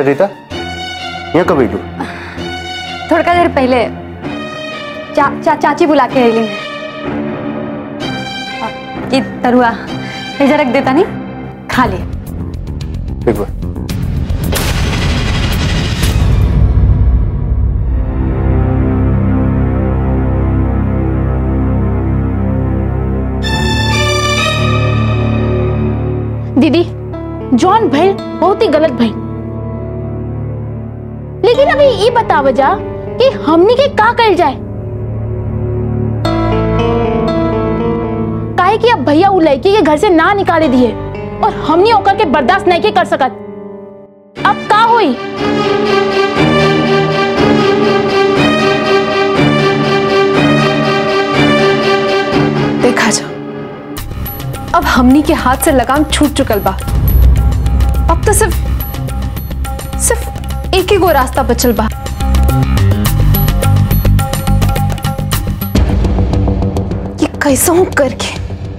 रीता यहाँ कब अयलू थोड़ा देर पहले चा, चा, चाची बुला के अली ई तरुआ ये रख देता नहीं खा ले ठीक बा दीदी जॉन भइल बहुत ही गलत भइल लेकिन अभी ये बताव जा कि हमनी के का कल जाए काहे कि अब भैया उ लड़की के घर से ना निकाले दिए और हमनी ओकर के बर्दाश्त नहीं के कर सकत अब का होई देखा जा अब हमनी के हाथ से लगाम छूट चुकल बा अब तो सिर्फ सिर्फ एक ही गो रास्ता बचल बा ये कैसा हूं करके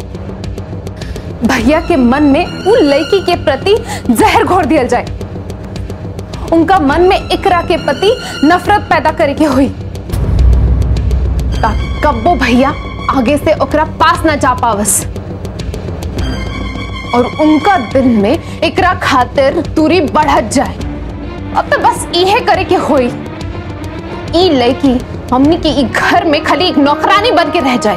भैया के मन में उ लड़की के प्रति जहर घोर दिया जाए उनका मन में इकरा के प्रति नफरत पैदा करे के हुई ता कब्बो भैया आगे से ओकरा पास ना जा पावस और उनका दिल में एकरा खातिर दूरी बढ़त जाए अब तो बस इहे करे के होई ई लड़की हमनी के ई घर में खाली एक नौकरानी बन के रह जाए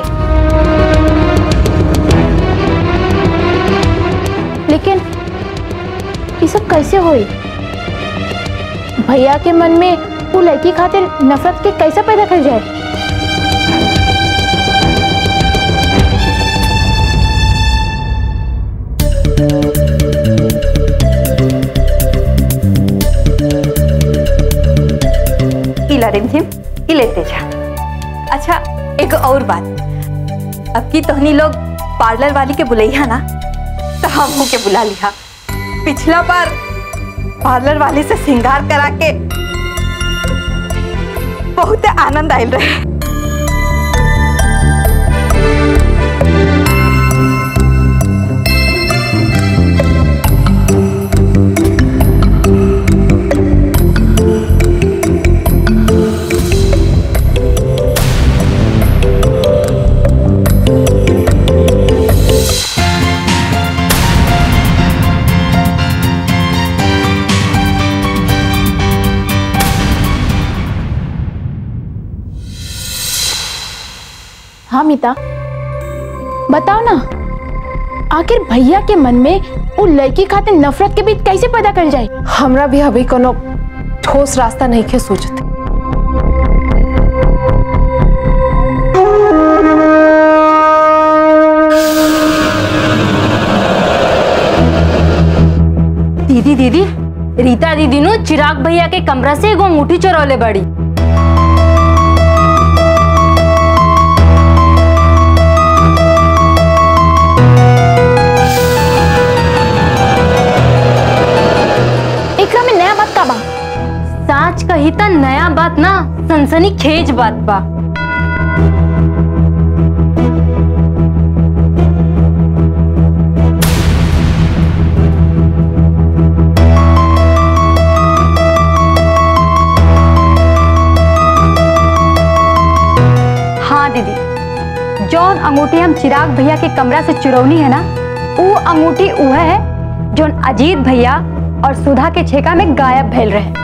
लेकिन ये सब कैसे होई भैया के मन में वो लड़की खातिर नफरत के कैसे पैदा कर जाए इला रिमझिम ई लेते जा अच्छा एक और बात अब की तोहनी लोग पार्लर वाली के बुलैया ना तो हम के बुला लिया पिछला बार पार्लर वाली से श्रृंगार करा के बहुत आनंद आयल रहे हाँ मीता बताओ ना आखिर भैया के मन में वो लड़की खातिर नफरत के बीच कैसे पैदा कर जाए हमरा भी अभी कोनो ठोस रास्ता नहीं के सोचते दीदी दीदी रीता दीदी नु चिराग भैया के कमरा से एगो अंगूठी चोरौले बड़ी एकरा में नया बात का बा साच कही त नया बात ना सनसनी खेज बात बा हाँ दीदी जौन अंगूठी हम चिराग भैया के कमरा से चुरौनी है ना वो अंगूठी वह है जौन अजीत भैया और सुधा के छेका में गायब भेल रहे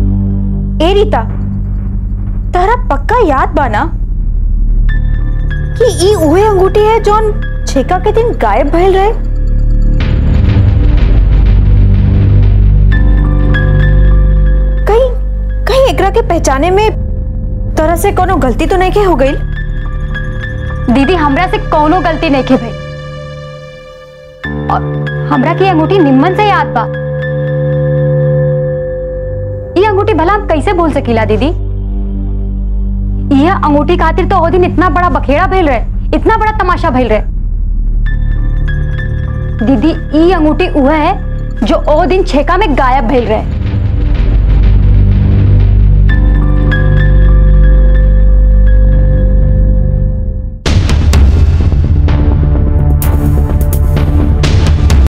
ए रीता तारा पक्का याद बा ना कि ई उहे अंगूठी है जौन छेका के दिन गायब भइल रहे कहीं कहीं एकरा के पहचाने में तरह से कोनो गलती तो नहीं के हो गई दीदी हमरा से कोनो गलती नहीं के भाई और हमरा की अंगूठी निम्मन से याद बा ये अंगूठी भला हम कैसे भूल सकीला दीदी यह अंगूठी खातिर तो ओ दिन इतना बड़ा बखेड़ा भइल रहे इतना बड़ा तमाशा भइल रहे दीदी ई अंगूठी वह है जो ओ दिन छेका में गायब भइल रहे